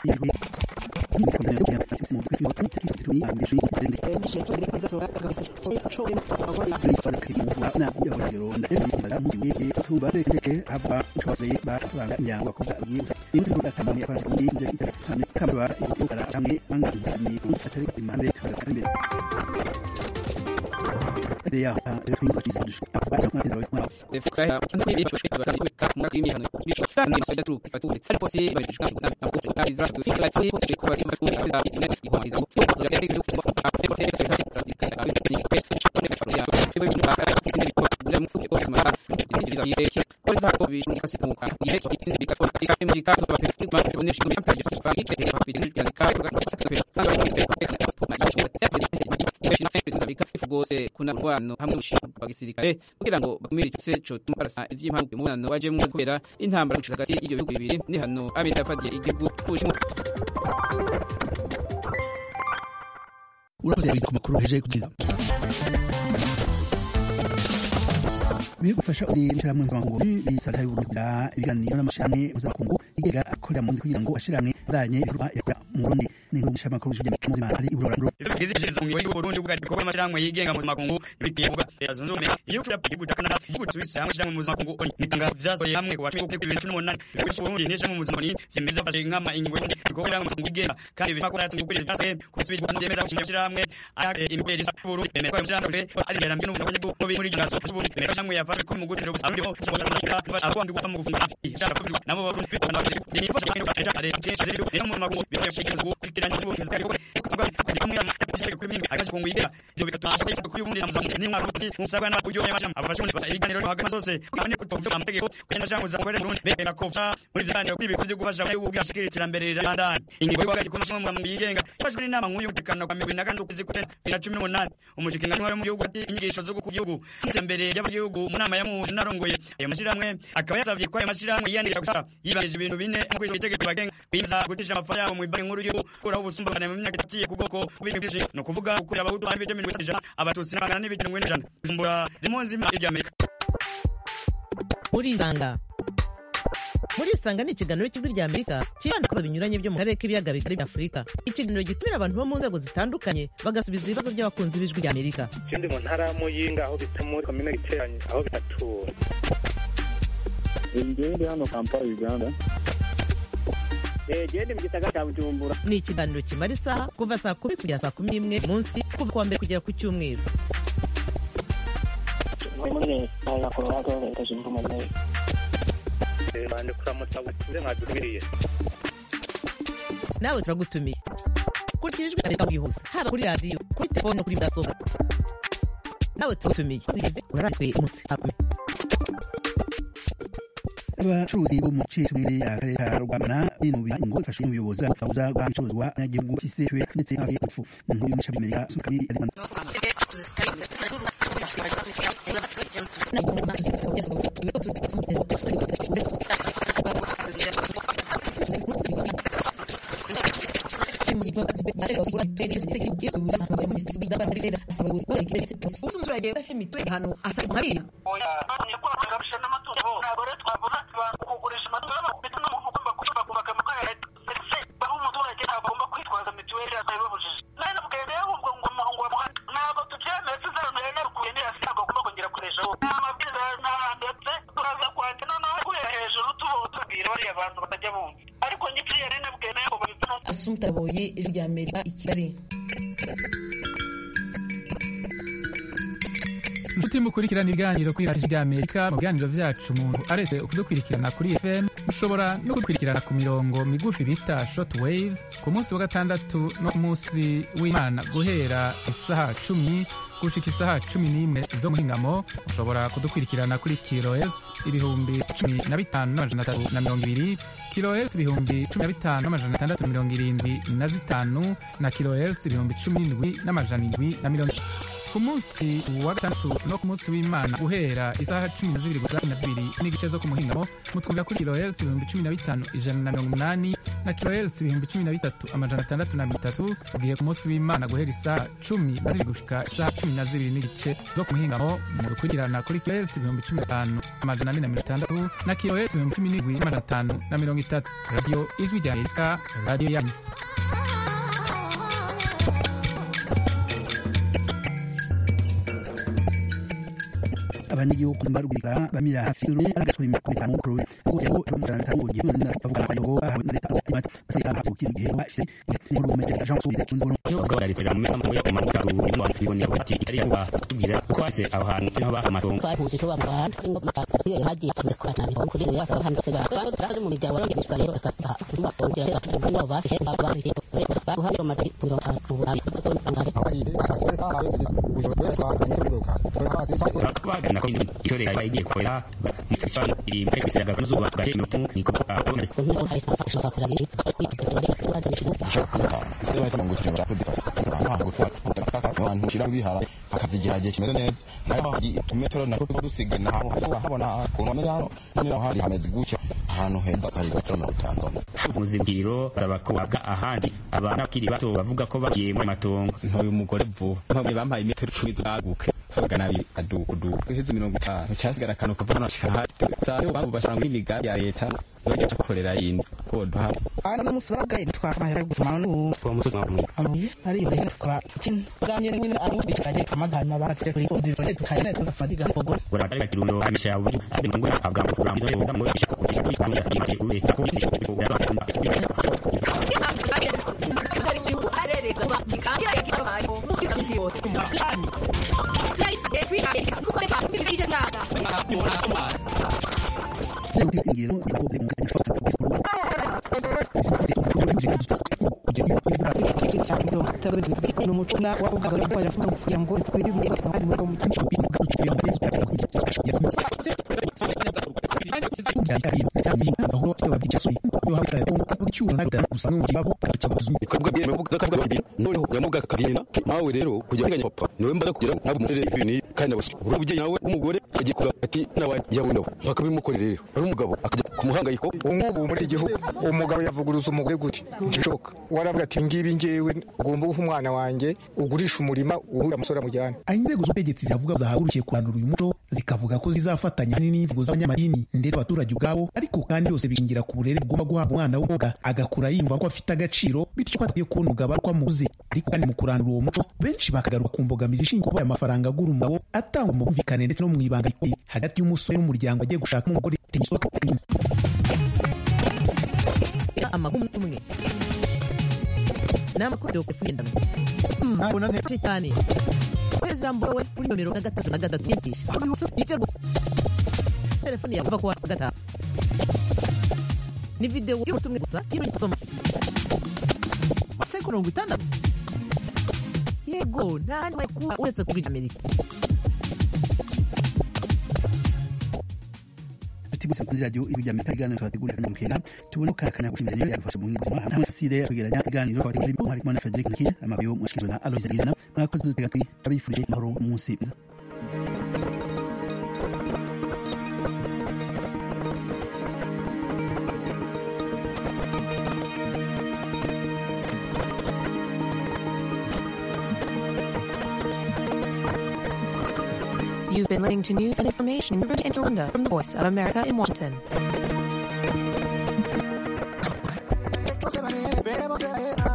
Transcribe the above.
rwose kuna urwano hamwe n'ubushinga bwa gisirikare kugira ngo bakumire icyo se cyo tuma barasa ivy'impamvu mu mubano wajemwo kubera intambara gushika hagati y'ibyo bihugu bibiri ni hano Amerika yafatiye igihugu c'Ubushinwa urakoze yabize ku makuru heje kugeza bihe gufasha uri mshiramwe mpuzamakungu bisata y'uburugira ibiganiro n'amashiramwe mpuzamakungu igega akorera mu kugira ngo ashiramwe azanye ibikorwa yakora mu Burundi n'ingo mshiramwe y'ijya mpuzamahanga ari uburorano bwizishiriza mu gihugu Burundi bwa bikorwa amashiramwe yigenga mpuzamakungu bigiye kuba yazunze ubumwe iyo cyo yapiga Canada igihugu Suisse hamwe shiramwe mpuzamakungu n'itangazo vyasohoye hamwe ku wa 2018 ibihugu Burundi n'ishamwe mpuzamakungu vyemeza fashe nkama ingingo y'undi bikorwa mpuzamakungu yigenga kandi bifakora yatumye kuri vyase kusubira kandi yemeza gushinga shiramwe aya imibere isa Burundi bemeza ko shiramwe ari iterambere n'ubukungu mu muri gaso Burundi bemeza shiramwe yafashe ko mu gutero gusa ariko abandi gupfa mu gufunga ishaka kuvuga nabo Burundi bitana ni ifashe kandi ari ari cyesha rero ni mu makungu bifashe ngo kutiranya n'ubukungu zikari ko kuvuga kuri mu ashaka kuri mingi agashi kungu yigira byo bikatuma ashaka kuri ubundi namuzamu ni mwaru musabwa na buryo y'amasham abafashe basa ibiganiro hagati zose kandi kutovya amategeko kugenda cyangwa za kubera Burundi Burundi Burundi kofsha muri biganiro kuri bikorwa byo gufasha mu bwashikira iterambere rirandana ingingo y'ubwagaje ko mu mu yigenga yafashwe n'inama nk'uyu gutekana kwa 2018 2018 umushikingano wa mu gihugu ati inyigisho zo ku gihugu iterambere y'abagihugu mu nama ya mu narongoye ayo mashiramwe akaba yasavye ko ayo mashiramwe yiyandikisha gusa yibajije ibintu bine nk'uko ico itegeko bagenga kwinza gutisha amafaranga yabo mu banki nkuru y'ubu kuraho ubusumbane mu myaka itatiye ku bwoko bw'ibintu byinshi no kuvuga ukurira abahutu bandi b'ibyo mirongo ijana abatutsi n'abangana n'ibitaro mirongo ijana kuzumbura rimunzi irya Amerika murisanga murisanga ni ikiganiro cy'ijwi rya amerika kibanda ku binyuranye byo mu karere k'ibiyaga bigari bya afurika ikiganiro gitumira abantu bo mu nzego zitandukanye bagasubiza ibibazo by'abakunzi b'ijwi rya amerika ikindi mu ntara ya muyinga aho bita muri komine giteranye aho bitatura njyewe ndi hano kampala uganda gende mu gisagara cya bujumbura ni ikiganiro kimara isaha kuva saa kumi kugera saa kumi n'imwe munsi kuva ku wa mbere kugera ku cyumweru muri leta ya colorado leta zunze ubumwe za amerika bande kuramutsa butuze mwadukiriye nawe turagutumiye kurikira ijwi rya amerika bwihuse haba kuri radiyo kuri telefone no kuri mudasobwa nawe turagutumiye zigize uraraswe umunsi saa kumi abacuruzi bo mu ciciro akarere ka rwamana binubira ingo ifashe n'ubuyobozi bw'abuza bwa bicuruzwa n'agihugu cy'iseshwe ndetse n'abaye impfu inkuru y'umushabi amerika sukari ari umuturage udafite mituweli hano asaba nkabiri kugurisha amatungo ndetse n'umuntu ugomba kuba kubaka amatungo ya leta serivisi aho umuturage ntabwo agomba kwitwaza mituweli atabibujije nari nabwiye rero ubwo ngo umuhungu wa muhanda ntabwo tubyemeye tuzarondera narukuye nirasi ntabwo agomba kongera gukoresha nta mabwiriza ntarandetse turaza kwandika noneho guhera hejuru tubabwira bariya bantu batajya bumva ariko nyipfiriye nari nabwiye nayo ngo babivemo asumta boye ijwi rya amerika i kigali inshuti mukurikirana ibiganiro kuri radiyo y'amerika mu biganiro byacu umuntu aretse kudukurikirana kuri fm mushobora no kudukurikirana ku mirongo migufi bita short waves ku munsi wa gatandatu no ku munsi w'imana guhera isaha cumi gushika isaha cumi n'imwe zo muhingamo mushobora kudukurikirana kuri kilohertz ibihumbi cumi na bitanu n'amajana atatu na mirongo ibiri kilohertz ibihumbi cumi na bitanu n'amajana atandatu mirongo irindwi na zitanu na kilohertz ibihumbi cumi n'indwi n'amajana indwi na mirongo itatu ku munsi wa gatandatu no ku munsi w'imana guhera isaha cumi na zibiri gusa cumi na zibiri n'igice zo ku muhingamo mutwumvira kuri kilohertz ibihumbi cumi na bitanu ijana na mirongo umunani na kilohertz ibihumbi cumi na bitatu amajana atandatu na mirongo itatu ugiye ku munsi w'imana guhera isaha cumi na zibiri gushika isaha cumi na zibiri n'igice zo ku muhingamo mu gukurikirana kuri kilohertz ibihumbi cumi na bitanu amajana ane na mirongo itandatu na kilohertz ibihumbi cumi n'indwi n'amajana atanu na mirongo itatu radiyo ijwi rya amerika radiyo yanyu abanyagihugu barwira bamira hafi y'urume aragatwara imyaka itanu kuri we ngo yego ari umujana bitanu ngo gihe none bavuga ko ayobo bahawe na leta z'imata baseka hafi gukira igihe bafise inkuru mu metero Jean Soubise cy'induru iyo bavuga bararizera mu mesa mu ya kuma ka ru mu biboneye ko ati itari yawa tubwira uko hase aho hantu niho baha amatongo twahuze ko bamugana ngo makasi yo hagiye afunze kwa cyane ko kuri ya hanze se ba kandi mu miryango rero ngishwa rero akata kuma kongera rero kandi no basi he baba bari baguha rero mari puro uburayi ko ngare bakabagana ko icyo leta iba igiye gukorera mu cyicaro iri muri kwisiga gakano zuba tugace iminota niko akomeze abantu ushira wihara akazigira gihe kimeze neza nayo hari utumetero nako tuba dusigaye naho habona ukuntu ameze hano niho hari hameze gutya ahantu heza hari metero mirongo itanu muzibwiro basaba ko wabwa ahandi abana bakiri bato bavuga ko bagiye mu matongo ntoye umugore vuba mpamwe bampaye imetero icumi zaguke magana abiri adukudu uheze mirongo itanu cyasigara akantu kava hano hashika hati sayo bambu bashanga muri imigambi ya leta bajya gukorera yindi ko duha ana n'umusoro bwaye twakamaye gusoma n'ubu uwo musozi wa mwe amuye ari yo rero tukaba tin bwanye nyine ari bicanye amazi na bagatse kuri ko zibone tukayene tukafadiga kogo bora bari kirundo amisha ya ubu ari ngo abwa ngo ramzo yo zamu yo shiko ko ko ko ko ube ko ni shiko ko ya ba ingiro yakoze mu n'umucuna w'abagabo baravuga kugira ngo twirinde abandi mu noneho yamuga kakabina nawe rero kujya kuganya papa niwe mbaza kugira ntabwo umurere ibintu kandi nabashe ubwo bujye nawe umugore agikura ati nawe yawe nawe bakabimukorera rero ari umugabo akajya ku muhangayiko ubu ngubu muri iki gihugu umugabo yavuguruza umugore gutya gishoboka waravuga ati ngibi ngewe ugomba guha umwana wanjye ugurisha umurima uhura umusore amujyana aho inzego z'ubutegetsi ziravuga zahagurukiye kurandura uyu muco zikavuga ko zizafatanya hanini n'inzego z'abanyamadini ndetse abaturage ubwabo ariko kandi byose bishingira ku burere bugomba guhabwa umwana w'umwuga agakura yumva ko afite agaciro bityo ko atakwiye kubona umugabo ariko amuzi ariko kandi mu kurandura uwo muco benshi bakagaruka ku mbogamizi ishingiye kuba aya mafaranga agura umugabo atangwa mu bumvikane ndetse no mu ibanga hagati y'umusore n'umuryango agiye gushaka umugore amagumu umwe ni amakuru yo kwirinda cyane kohereza ijambo we kuri nomero na gatatu na gatatu yigisha ibyo gusa telefone yawe kuva ku wa gatanu ni videwo y'ubutumwa gusa y'ibyo gusoma maseko mirongo itandatu yego nta handi kuba uretse kuri amerika ati bose kuri radio ibi ry'Amerika ibiganiro twategurira kandi rukenda tubone ko kakanya gushimira rero yagufasha mu ngingo nta fasire kwegeranya ibiganiro twategurira mu harimo na Frederic Nkiye amabiyo mwashikijwe na Aloys Girana mwakoze n'utega twi abifurije mahoro munsi mwiza You've been listening to news and information in Rwanda from the Voice of America in Washington. Veremos, veremos, veremos.